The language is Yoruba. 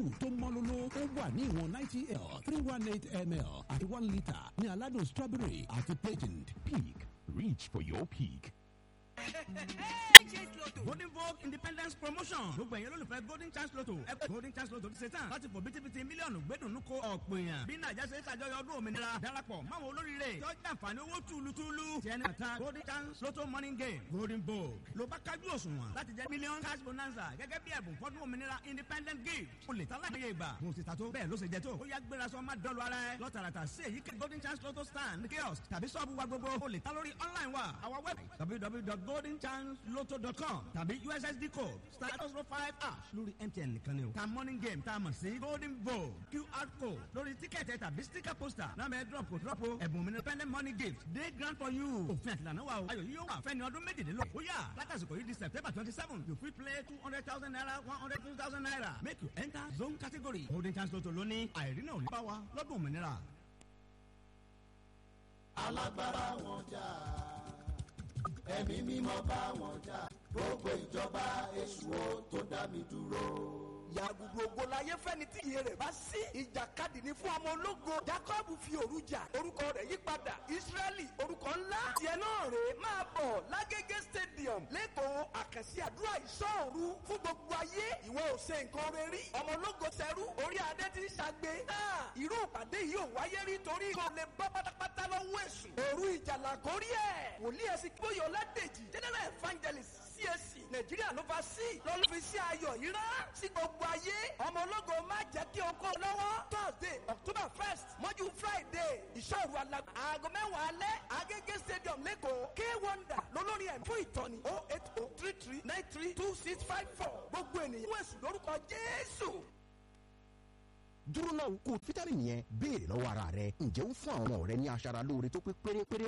two tó mọ́lóló ó wà ní ìwọ̀n ninety l three one eight ml àti one litre ní aládùn strawberry àti patent peak reach for your peak. golden vogue independence promotion gbogbo ẹ̀yẹ́ lólùfẹ́ golden chance lotto ẹgbẹ́ golden chance lotto ti ṣe tán láti fò bítíbitì mílíọ̀nù gbẹ́dùnú ko ọ̀pọ̀ èèyàn bí nàìjà ṣe ṣàjọyọ̀ ọdún òmìnira darapọ̀ máwọn olóríire tí ó jẹ́ àǹfààní owó túlùtúlù tí ẹni àta golden chance lotto morning game golden vogue ló bá kájú òṣùwọ̀n láti jẹ́ mílíọ̀nù cash bonanza gẹ́gẹ́ bí ẹ̀bùn fọ́dún òmìnira independent gift o lè ta láyé ìgbà mo ti ta tó bẹ́ẹ̀ ló ṣe jẹ tó ó yá gbéra sọ má dọ́lu ara ẹ lọ́tàràtà sí èyí kẹ́ golden chance lotto stand kiosk tàbí sọ́ọ̀bù wa gbogbo o lè ta lórí online wa our website www.goldenchanceloto.com tàbí ussd code star zero five ash lórí mtn nìkan ni o ta morning game tá a mọ̀ sí golden vogue qr code lórí tíkẹ́ẹ̀tì tàbí sticker poster náà bẹ drop kò drop o ẹ̀bùn mi ní independent money gift day grant for you òfin àtìlànà wa o ayọ̀ yìí yóò wà fẹ́ni ọdún méjìlélógún ó yà látàsìkò yìí di september twenty seven you fit play two hundred thousand naira one hundred two thousand naira make you enter zone category golden chance lotto lónìí àìrínà ò ní bá wa lọ́dún òmìnira. alágbára wọn jà ẹ̀mí mímọ́ bá wọn jà gbogbo ìjọba èṣù ó tó dá mi dúró yàgùdù ògo láyé fẹ́ni tí iye rẹ̀ bá sí. ìjàkadì ni fún ọmọ ológo. jacob fi òru jà orúkọ rẹ̀ yí padà. israẹli orúkọ ńlá. tiẹ̀ náà rè é máa bọ̀ lágége stadium lẹ́kọ̀ọ́ àkànṣe àdúrà ìṣọ́ọ̀rù fún gbogbo ayé. ìwọ ò ṣe nǹkan rẹ rí. ọmọ ológo sẹ́rú orí adé ti ń ṣàgbé. irú ìpàdé yìí ò wáyé rí torí kò lè bọ́ pátápátá lọ́wọ́ èṣù. òru ìjàlá kórí ẹ̀. wòlíì ẹ̀sìn gbóyè ọládèjì general evangelist CAC nàìjíríà ló fa sí lọ́lọ́ fi sí ayọ̀ yìí rán sí gbogbo ayé ọmọ ológo má jẹ́ kí o kó lọ́wọ́ thursday october first mọ́jú friday ìṣòro alágbá aago mẹ́wàá alẹ́ agége stadium lẹ́kọ̀ọ́ k wonder lólórí ẹ̀ fún ìtọ́ni oh eight oh three three nine three two six five four gbogbo ènìyàn wọ́n èsù lórúkọ jésù dúró náà kó fítárì yẹn béèrè lọ́wọ́ ara rẹ ǹjẹ́ ó fún àwọn ọmọ rẹ ní aṣara lóore tó pé pérépéré